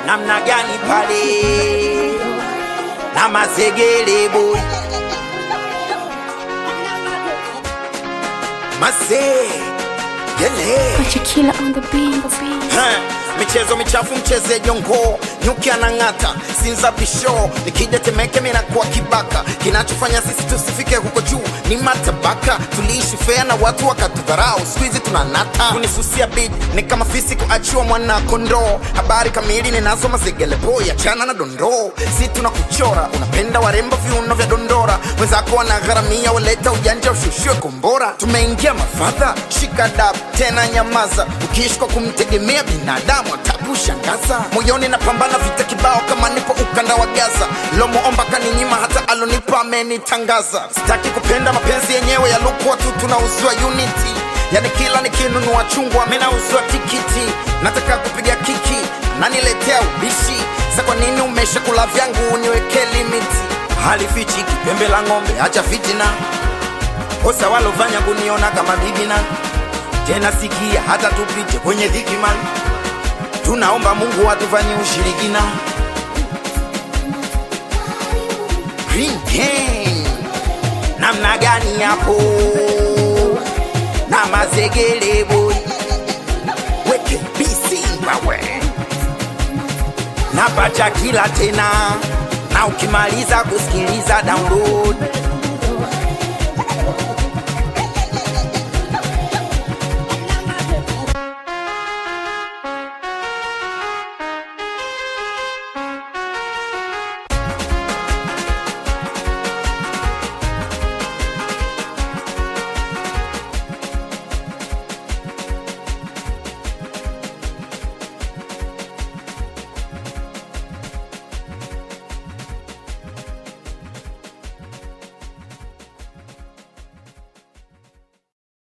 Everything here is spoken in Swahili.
namna gani pale na mazegele boy mazegele Pacha killer on the beat. Ha, michezo michafu mcheze jongo nyuki anang'ata sinza bisho nikija temeke minakuwa kibaka kinachofanya sisi tusifike huko juu ni matabaka tuliishi fea na watu wakatudharau skuizi tunanata kunisusia bid ni kama fisi kuachiwa mwana kondoo habari kamili ninazo mazegele boy achana na dondoo si tuna kuchora unapenda warembo viuno vya dondora wenzako wanagharamia waleta ujanja ushushwe kombora tumeingia mafadha shika dab tena nyamaza ukiishi kwa kumtegemea binadamu atakushangaza moyoni napambana vita kibao kama nipo ukanda wa gaza lomuomba kaninyima hata alonipa amenitangaza sitaki kupenda mapenzi yenyewe yalikuwa tu tunauzwa unity yani kila nikinunua chungwa minauzwa tikiti nataka kupiga kiki naniletea ubishi sa kwa nini umesha kula vyangu uniweke limiti halifichi kipembe la ng'ombe acha fitina kosa walofanya kuniona kama bibina tena sikia hata tupite kwenye dhiki man tunaomba mungu atufanye ushirikina Green Gang. namna gani yapo na mazegele boy weke bisi bawe na pacha kila tena na ukimaliza kusikiliza download